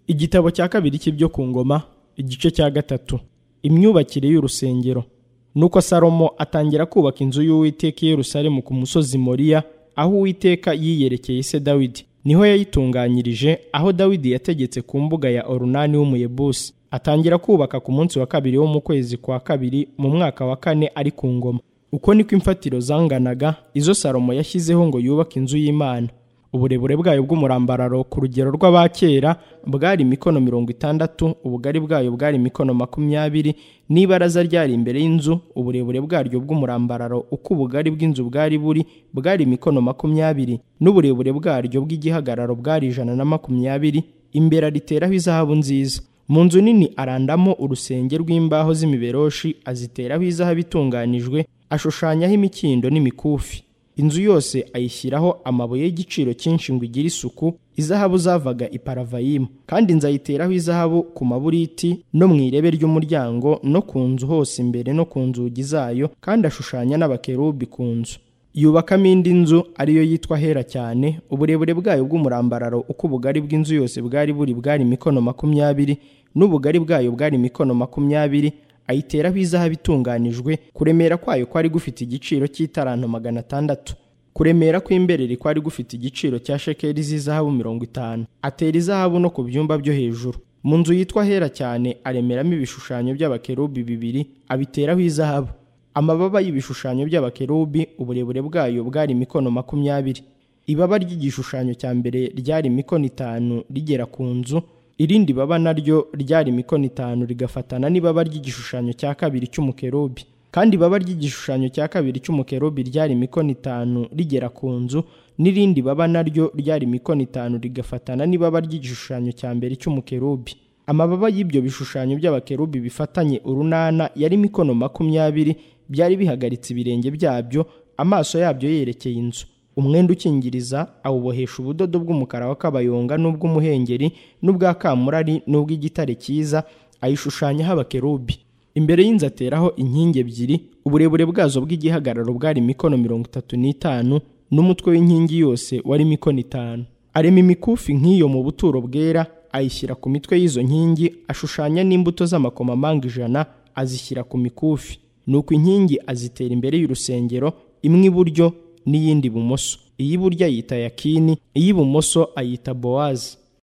igitabo cya kabiri cy'ibyo ku ngoma igice cya gatatu imyubakire y'urusengero nuko salomo atangira kubaka inzu y'uwiteka i yerusalemu ku musozi moriya aho uwiteka yiyerekeye se dawidi niho yayitunganyirije aho dawidi yategetse ku mbuga ya orunani w'umuyebusi atangira kubaka ku munsi wa kabiri wo mu kwezi kwa kabiri mu mwaka wa kane ari ku ngoma uko niko imfatiro zanganaga izo salomo yashyizeho ngo yubake inzu y'imana uburebure bwayo bw'umurambararo ku rugero rw'abakera bwari imikono mirongo itandatu ubugari bwayo bwari imikono makumyabiri n'ibaraza ryari imbere y'inzu uburebure bwaryo bw'umurambararo uko ubugari bw'inzu bwari buri bwari imikono makumyabiri n'uburebure bwaryo bw'igihagararo bwari ijana na makumyabiri imbere ariteraho izahabu nziza mu nzu nini arandamo urusenge rw'imbaho z'imiberoshi aziteraho izahabu itunganijwe ashushanyaho imikindo n'imikufi inzu yose ayishyiraho amabuye y'igiciro cyinshi ngo igire isuku izahabu zavaga i paravayimu kandi nzayiteraho izahabu ku maburiti no mu irebe ry'umuryango no ku nzu hose imbere no ku nzugi zayo kandi ashushanya n'abakerubi ku nzu yubakamo indi nzu ariyo yitwa hera cyane uburebure bwayo bw'umurambararo uko ubugari bw'inzu yose bwari buri bwari imikono makumyabiri n'ubugari bwayo bwari imikono makumyabiri ayiteraho izahabu itunganijwe kuremera kwayo kwari gufite igiciro cy'itaranto magana atandatu kuremera kw'imberere kwari gufite igiciro cya shekeri z'izahabu mirongo itanu atera izahabu no ku byumba byo hejuru mu nzu yitwa hera cyane aremeramo ibishushanyo by'abakerubi bibiri abiteraho izahabu amababa y'ibishushanyo by'abakerubi uburebure bwayo bwari imikono makumyabiri ibaba ry'igishushanyo cya mbere ryari imikono itanu rigera ku nzu irindi baba naryo ryari imikono itanu rigafatana n'ibaba ry'igishushanyo cya kabiri cy'umukerubi kandi ibaba ry'igishushanyo cya kabiri cy'umukerubi ryari imikono itanu rigera ku nzu n'irindi baba naryo ryari imikono itanu rigafatana n'ibaba ry'igishushanyo cya mbere cy'umukerubi amababa y'ibyo bishushanyo by'abakerubi bifatanye urunana yari imikono makumyabiri byari bihagaritse ibirenge byabyo amaso yabyo yerekeye inzu umwenda ukingiriza awubohesha ubudodo bw'umukara w'akabayonga n'ubw'umuhengeri n'ubwa kamurari n'ubw'igitare cyiza ayishushanyaho abakerubi imbere y'inzu ateraho inkingi ebyiri uburebure bwazo bw'igihagararo bwari imikono mirongo itatu n'itanu n'umutwe w'inkingi yose wari imikono itanu arema imikufi nk'iyo mu buturo bwera ayishyira ku mitwe y'izo nkingi ashushanya n'imbuto z'amakomamanga ijana azishyira ku mikufi nuko inkingi azitera imbere y'urusengero imwe iburyo n'iyindi ibumoso iy'iburyo ayita yakini iy'ibumoso ayita bowazi